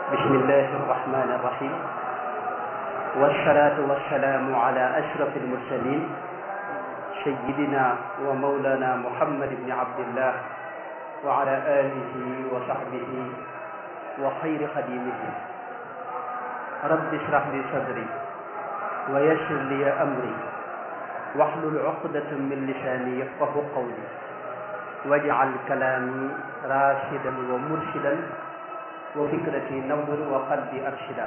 بسم الله الرحمن الرحيم والصلاة والسلام على أشرف المرسلين سيدنا ومولانا محمد بن عبد الله وعلى آله وصحبه وخير خديمه رب اشرح لي صدري ويسر لي أمري واحلل عقدة من لساني يفقه قولي واجعل كلامي راشدا ومرشدا وفكرتي نور وقلبي أرشدا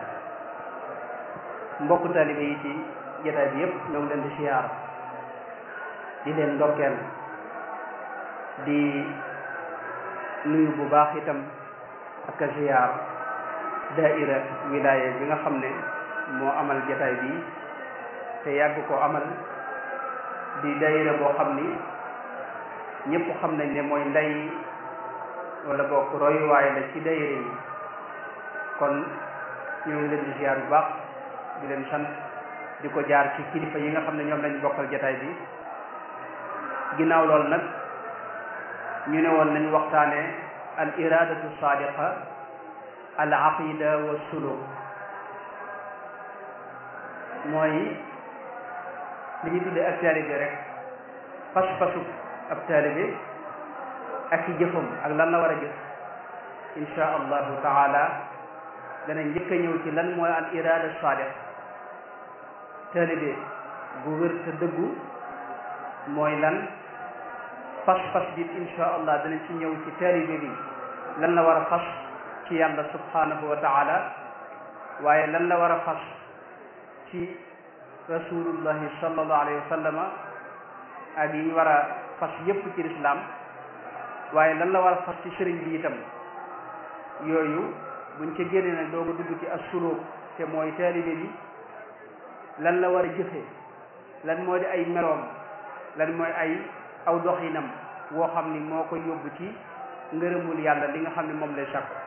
mbokk taalibe yi ci jotaay bi yëpp ñoo ngi leen di siyaar di leen ndokkeel di nuyu bu baax itam ak a siyaar daaira wilaya bi nga xam ne moo amal jotaay bi te yàgg ko amal di daaira boo xam ni ñëpp xam nañ ne mooy ndey wala bokk royuwaay la ci daaira yi kon ñoo ngi leen di siyaar bu baax di leen sant di ko jaar ci kilifa yi nga xam ne ñoom lañ bokkal jataay bi ginnaaw loolu nag ñu ne woon nañ waxtaane al iradatu sadiqa al aqida wa suluk mooy li ñu tuddee ab taalibe rek pas-pasu ab taalibe ak i jëfam ak lan la war a jëf insha allahu taala dana njëkk a ñëw ci lan mooy al irada sadiq taalibe bu wér te dëggu mooy lan fas-fas bi insha allah danañ ci ñëw ci taalibe bi lan la war a fas ci yàlla subhanahu wa taala waaye lan la war a fas ci rasulullahi sallallahu alayhi wa sallama ak yi ñu war a fas yépp ci lislaam waaye lan la war a fas ci sëriñ bi itam yooyu buñ ca génnee nag dooga dugg ci as-suluk te mooy taalibe bi lan la war a jëfe lan moo di ay meloom lan mooy ay aw doxinam woo xam ni moo ko yóbbu ci ngërëmul yàlla li nga xam ne moom lay sakk